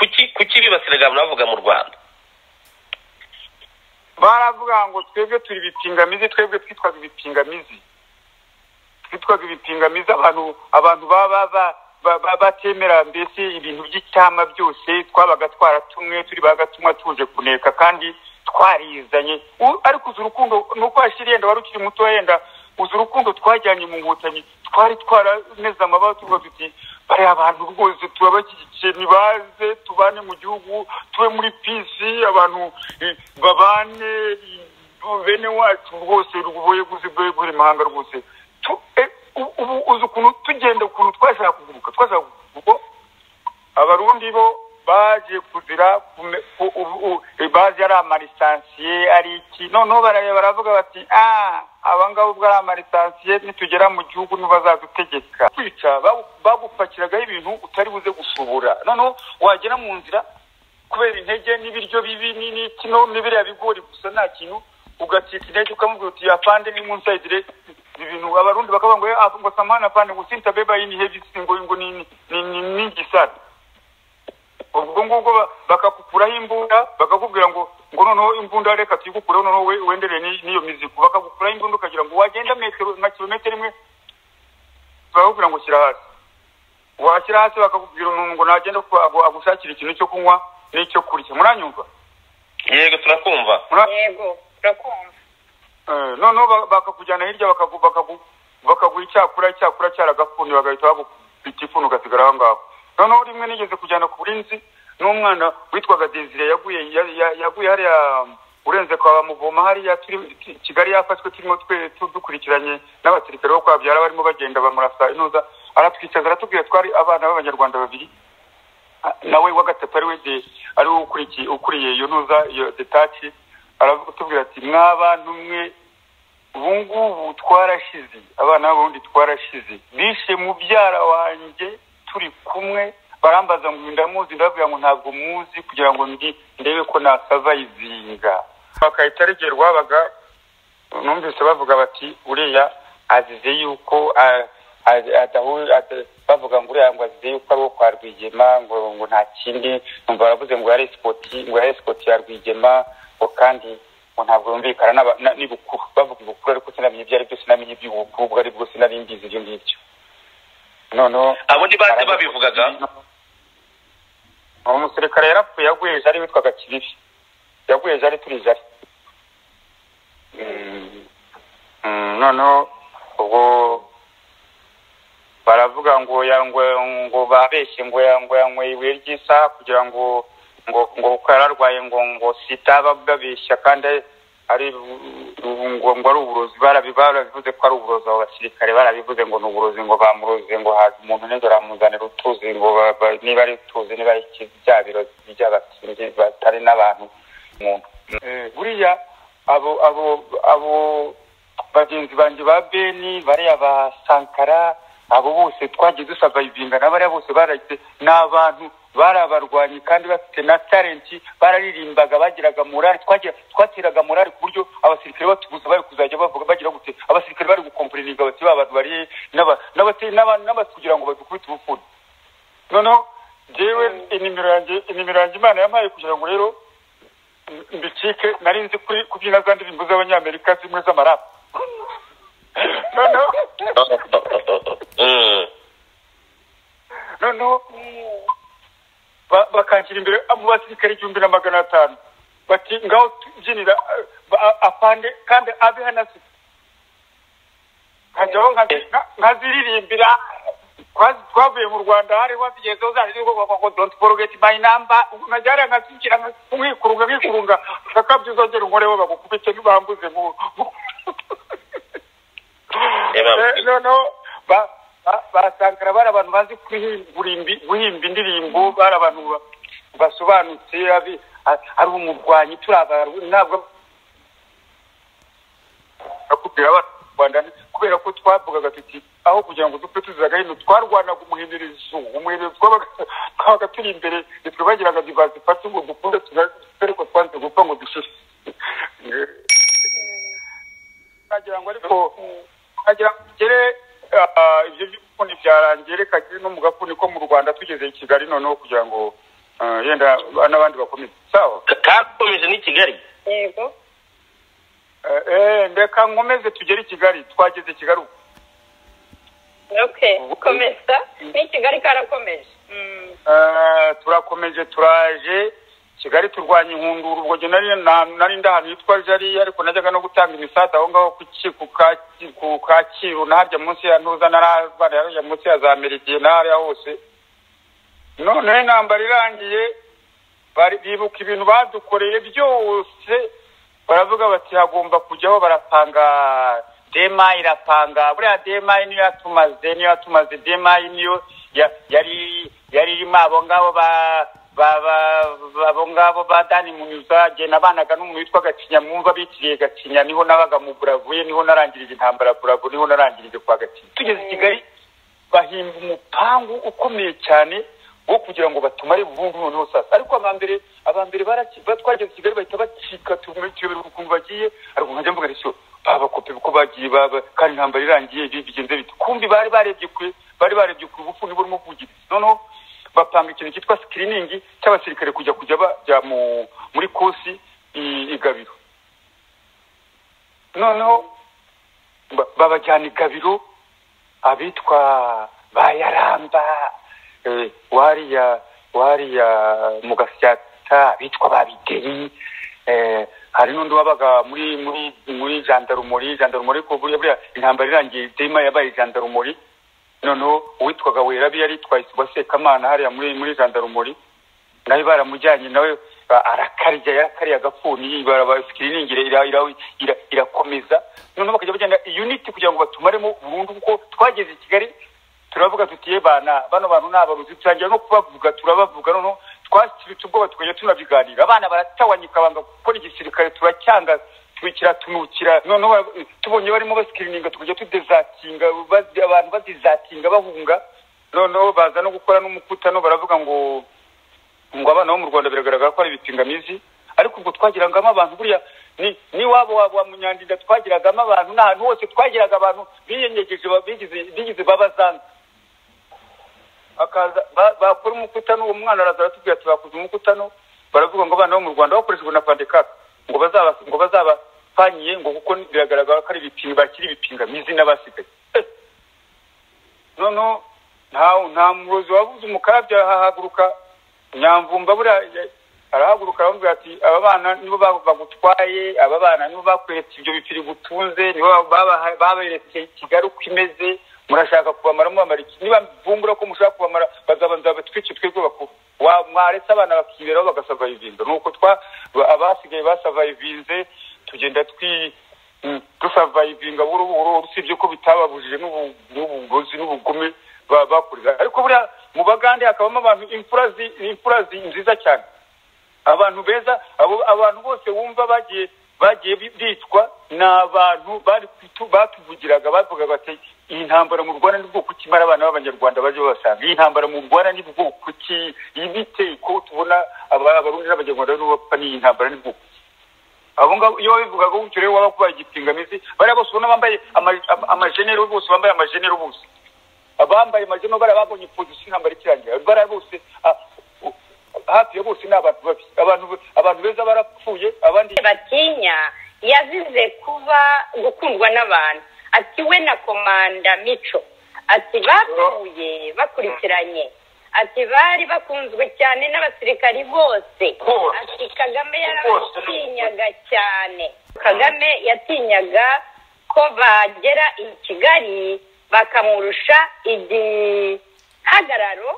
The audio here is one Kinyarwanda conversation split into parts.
kibibasira bwa navuga mu rwanda baravuga ngo twebwe turi ibipingamizi twebwe twitwaga ibipingamizi twitwaga ibipingamizi abantu abantu baba batemera mbese ibintu by'icyama byose twabaga twaratumwe turi bagatumwa tuje kuneka kandi twarizanye ariko uzi urukundo ni uko washyira yenda wari ukiri muto yenda uzi urukundo twajyanye mu nkotanyi twari twarameze amabara tuvuga tuti bariya abantu rwose turabashyigikiye ntibaze tubane mu gihugu tube muri pisi abantu babane bene wacu rwose ubuyobozi bw'ubuyobozi mahanga rwose ubu uzi ukuntu tugenda ukuntu twashaka kuguruka twashaka kuko abarundi bo baje kuzira baje ari amarisansiye ari iki noneho baravuga bati abangaba ubwo ari amarisansiye nitugera mu gihugu ntibazadutegeka kwica bagupakiragaho ibintu utari buze gushobora noneho wagera mu nzira kubera intege n'ibiryo bibi n'iki n'ibiriya bigori gusa nta kintu ugatita intege ukamubwira uti yapande ni munsi ibintu abarundi bakavuga ngo ngo samana pande ngo sintabeba yini hevisi ngo ngo ni ningisada ubwo ngubwo bakakukuraho imbunda bakakubwira ngo ngo noneho imbunda reka tuyigukureho noneho wendereye n'iyo mizigo bakagukuraho imbunda ukagira ngo wagenda metero na kilometero imwe bakakubwira ngo shyira hasi washyira hasi bakakubwira umuntu ngo nagenda agushakira ikintu cyo kunywa n'icyo kurya muranyumva yego turakumva yego turakumva noneho bakakujyana hirya bakaguha icyakura icyakura cyaragafundiwe bagahita bagupita ifuni ugasigara aho ngaho noneho rimwe nigeze kujyana ku burinzi n'umwana witwaga desire yaguye yaguye hariya urenze kwa muvoma hariya kigali yafashwe turimo dukurikiranye n'abasirikare bo kwabyara barimo bagenda bamurasa inoza aratwicaza aratubwira twari abana b'abanyarwanda babiri nawe wa gatatu ari we ari we ukuriye iyo ntuza iyo detaci aratubwira ati mw'abantu mwe ubu ngubu twarashize abana b'abarundi twarashize bishe mubyara wanjye turi kumwe barambaza ngo ndamuzi ndababwira ngo ntabwo muzi kugira ngo ndi ndebe ko nasabayizinga bakahita regera wabaga numvise bavuga bati uriya azize yuko bavuga ngo uriya ngo azize yuko ari uwo kwa rwigema ngo ngo nta kindi numva baravuze ngo yari sikoti ngo yari sikoti ya rwigema ngo kandi ngo ntabwo yumvikana n'ibukuru bavuga ibukuru ariko sinamenye ibyo ari byo sinamenye iby'ubukuru ubwo ari bwo sinarindizi ibyo ngibyo noneho abo ni bande babivugaga umusirikare yarapfuye yaguye jari witwaga kibibi yaguye jari turi jari noneho ubwo baravuga ngo yangwe ngo babeshye ngo yangwe yangwe ibuye ry'isaha kugira ngo ngo ngo uko yararwaye ngo ngo sitaba babeshya kandi ari ngo ari uburozi barabivuze ko ari uburozi abo basirikare barabivuze ngo ni uburozi ngo bamuroze ngo haza umuntu neza baramuzanira utuzi ngo niba ari utuzi niba ari bya biro by'abatsinzi batari n'abantu umuntu buriya abo abo abo bagenzi banjye ba beni bariya ba sankara abo bose twagiye dusavayivinga na bariya bose baragize ni abantu bari abarwanyi kandi bafite na talenti bararirimbaga bagiraga morali twateraga morali ku buryo abasirikare batuguza bari kuzajya bavuga bagira gute abasirikare bari gukompurininga bati ba bantu bari kugira ngo badukubite ubupfura noneho jewe inimero yanjye inimero yanjye imana yampaye kugira ngo rero mbicike nari nzi kubyina za ndirimbo z'abanyamerika zimwe z'amarapa noneho noneho bakanshyira imbere mu basirikare igihumbi na magana atanu bati ngaho tubyinira apande kandi abe hanasitse nkajyaho nkaziririmbira twavuye mu rwanda hariho zigenzeho zanditseho don't forget my number nkajya hariya nkazikira nkikurunga nkikurunga bakabyo uzongera unkoreho bagukubite ntibambuze mu noneho basankara bari abantu bazi guhimba indirimbo bari abantu basobanutse ari umurwanyi turaba ntabwo bakubwira rwanda kubera ko twavugaga tuti aho kugira ngo dupfe tuzaga hino twarwanaga umuhindurizo umuhindurizo twabaga turi imbere nitwe bagiraga divazi fasi ngo dukunde ariko twanze gupfa ngo dushishe nagira ngo ariko nagira ngo tugere ibyo by'ubufundi byarangiye reka no mu gafuni ko mu rwanda tugeze i kigali noneho kugira ngo Ah, yenda n'abandi bakomeye sawa Ka- kakomeje n'i kigali yego Eh, eh ndeka nkomeze tugere i kigali twageze i kigali ubu okay komeza ni kigali karakomeje Mm. Eh, turakomeje turaje kigali turwanya inkundura ubwo jye nari na- nari ndi ahantu yitwa jari ariko najyaga no gutanga imisaza aho ngaho ku Ki- ku Kaki- ku kacyiru naharya munsi ya ntuza naraharya munsi ya za meridiye naharya hose none intambara irangiye bari- bibuka ibintu badukoreye byose baravuga bati hagomba kujyaho barapanga dema irapanga buriya dema niyo yatumaze niyo yatumaze dema niyo ya- yari yari irimo abo ngabo ba ba- ba- ba- abo ngabo ba dani munyuza jye nabanaga n'umuntu witwa gacinya mwumva bitiriye gacinya niho nabaga mu buravuye niho narangirije intambara buravu niho narangirije kwa gacinya tugeze i kigali bahimba umupangu ukomeye cyane wo kugira ngo batumare burundu noneho sasa ariko abambere abambere baraki- ba- twageze i kigali bahita bacika tuyobera ukuntu bagiye ariko nkajya mvuga rishyo babakope uko bagiye baba- kandi intambara irangiye ibi bigenze bite kumbi bari barebye kure bari barebye kure ubufuni burimo kuvugiriza noneho bapanga ikintu cyitwa sikiriningi cy'abasirikare kujya kujya bajya mu- muri kosi i- i gabiro noneho ba- babajyana i gabiro abitwa bayaramba eh, wariya wariya mu gasyata abitwa babideri eh, hari n'undi wabaga muri muri muri jandarumori jandarumori ko buriya buriya intambara irangiye dema yabaye jandarumori noneho uwitwaga werabi yari yitwaye isuba sekamana hariya muri muri jandarumori nawe baramujyanye nawe a- arakarya yarakariye agafuni baraba screening ira- ira- ira- ira- irakomeza noneho bakajya bagenda unit kugira ngo batumaremo burundu kuko twageze i kigali turavuga tuti ye bana bano bantu ni abaruzi turangira no kubavuga turabavuga noneho twasiritse ubwoba tukajya tunabiganira abana baratawanyika banga gukora igisirikare turacyanga tubikira tunukira noneho ba- tubonye barimo basikirininga tukajya tudezatinga bazi- abantu bazizatinga bahunga noneho baza no gukora n'umukutano baravuga ngo ngo abana bo mu rwanda biragaragara ko ari ibipingamizi ariko ubwo twagiragamo abantu buriya ni n'iwabo wabo wa munyandinda twagiragamo abantu n'ahantu hose twagiraga abantu biyenyegeje ba- bigize- bigize babazanga akaza ba- bakora umukutano uwo mwana araza aratubwira ati bakoze umukutano baravuga ngo abana bo mu rwanda bakoreshejwe na pandekaka ngo bazaba ngo bazabapanyiye ngo kuko biragaragara ko ari ibipinga bakiri ibipingamizi n'abasigaye Eh, noneho nta nta murozi wabuze umukarabya ahahaguruka nyamvumba buriya ya- arahaguruka aramubwira ati aba bana nibo ba- bagutwaye aba bana nibo bakweretse ibyo bipiri gutunze nibo baba- baberekeye kigali uko imeze murashaka kubamara mubamara iki niba mvumbura ko mushaka kubamara bazabanza batwice twebwe bakuru Wa- mwaretse abana bakiberaho bagasavayivinza ni uko twa ba- abasigaye basavayivinze tugenda twi Mm. dusavayivinga buhoro buhoro usibye ko bitababujije n'ubu- n'ubugozi n'ubugome ba- bakurira ariko buriya mu bagande hakabamo abantu imfura zi- imfura zi- nziza cyane abantu beza abo abantu bose wumva bagiye bagiye bi- bicwa ni abantu bari kutu- batuvugiraga bavuga bati iyi ntambara mu rwanda ni bwoko ki mara abana b'abanyarwanda baje babasanga iyi ntambara mu rwanda ni bwoko ki ibite ko tubona aba- abarundi n'abanyarwanda nibo bapfa n'iyi ntambara ni bwoko ki abo ngabo iyo babivugaga gutyo rero waba kubaye igipingamizi bariya bose ubona bambaye ama- ama- amajenero bose bambaye amajenero bose abambaye amajenero bariya babonye pozisiyo intambara ikirangira bariya bose ah, u- hafi ya bose ni abantu babi abantu abantu beza barapfuye abandi batinya yazize kuba gukundwa n'abantu ati we na komanda mico ati bapfuye bakurikiranye ati bari bakunzwe cyane n'abasirikari bose Bose. ati kagame Bose. yarabatinyaga cyane kagame yatinyaga ko bagera i kigali bakamurusha igihagararo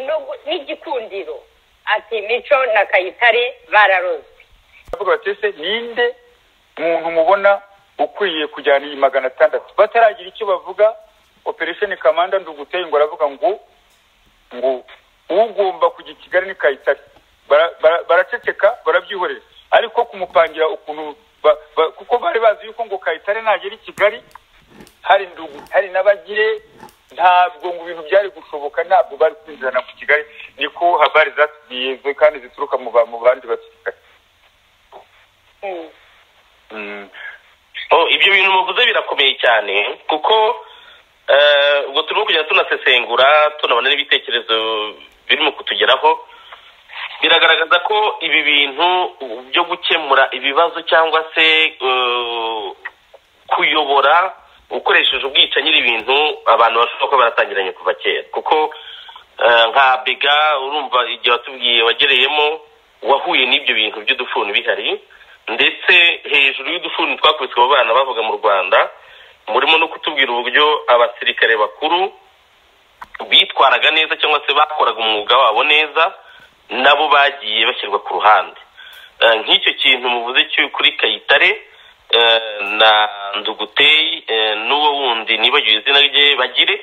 no gu- n'igikundiro ati mico na kayitare bararozwe baravuga bati ese ninde muntu mubona ukwiye kujyana iyi magana atandatu bataragira icyo bavuga operesheni kamanda nduguteye ngo aravuga ngo ngo ugomba kujya i kigali ni kayitare Bara- bara- baraceceka barabyihorera ariko kumupangira ukuntu ba- ba- kuko bari bazi yuko ngo kayitare nagera i kigali hari ndugu hari n'abagire ntabwo ngo ibintu byari gushoboka ntabwo bari kwinjirana ku kigali niko habari zatubwiye kandi zituruka mu ba- mu bandi basirikare Mm. Mm. Oh, ibyo bintu muvuze birakomeye cyane kuko eh, ubwo turimo kugenda tunasesengura tunabona n'ibitekerezo birimo kutugeraho biragaragaza ko ibi bintu byo gukemura ibibazo cyangwa se eh, kuyobora ukoresheje ubwicanyi ari ibintu abantu bashobora kuba baratangiranye kuva kera kuko eh, nka bega urumva igihe watubwiye wagereyemo wahuye n'ibyo bintu by'udufuni bihari ndetse hejuru y'udufuni twakubiswe abo bana bavuga mu rwanda murimo no kutubwira uburyo abasirikare bakuru bitwaraga neza cyangwa se bakoraga umwuga wabo neza nabo bagiye bashyirwa ku ruhande Eh, nk'icyo kintu muvuze cyo kuri kayitare eh, na nduguteyi eh, n'uwo wundi nibagiwe izina rye bagire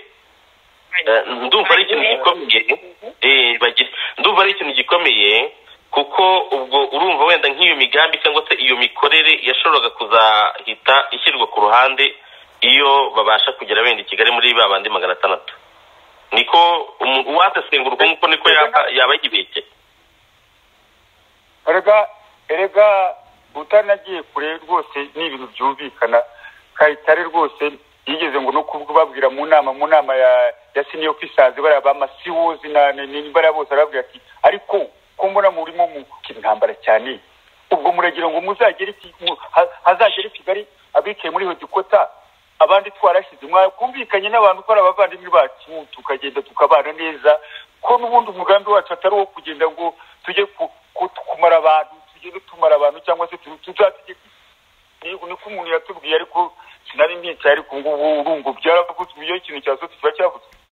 Eh, ndumva ari ikintu gikomeye Eh, bagire ndumva ari ikintu gikomeye kuko ubwo urumva wenda nk'iyo migambi cyangwa se iyo mikorere yashoboraga kuzahita ishyirwa ku ruhande iyo babasha kugera wenda i kigali muri ba bandi magana atandatu niko umu- uwasesengura uko nguko niko yaba yaba yibeshye erega erega utanagiye kure rwose ni ibintu byumvikana kayitare rwose yigeze ngo no kubabwira mu nama mu nama ya ya senior officers bariya ba masiwozi na na- na- bariya bose arababwira ati ariko ko mbona murimo mu intambara cyane ubwo muragira ngo muzagere iki- mu- ha- hazagere i kigali abicaye muri hodikota abandi twarashize mwakumvikanye n'abantu ko ari abavandimwe bacu tukagenda tukabana neza ko n'ubundi umugambi wacu atari uwo kugenda ngo tujye ku- ku- kumara abantu tujye tumara abantu cyangwa se tu- tuzategeka niko niko umuntu yatubwiye ariko sinari mpicaye ariko ngubu urumva byaravuzwe iyo ikintu cya sosiye kiba cyavuzwe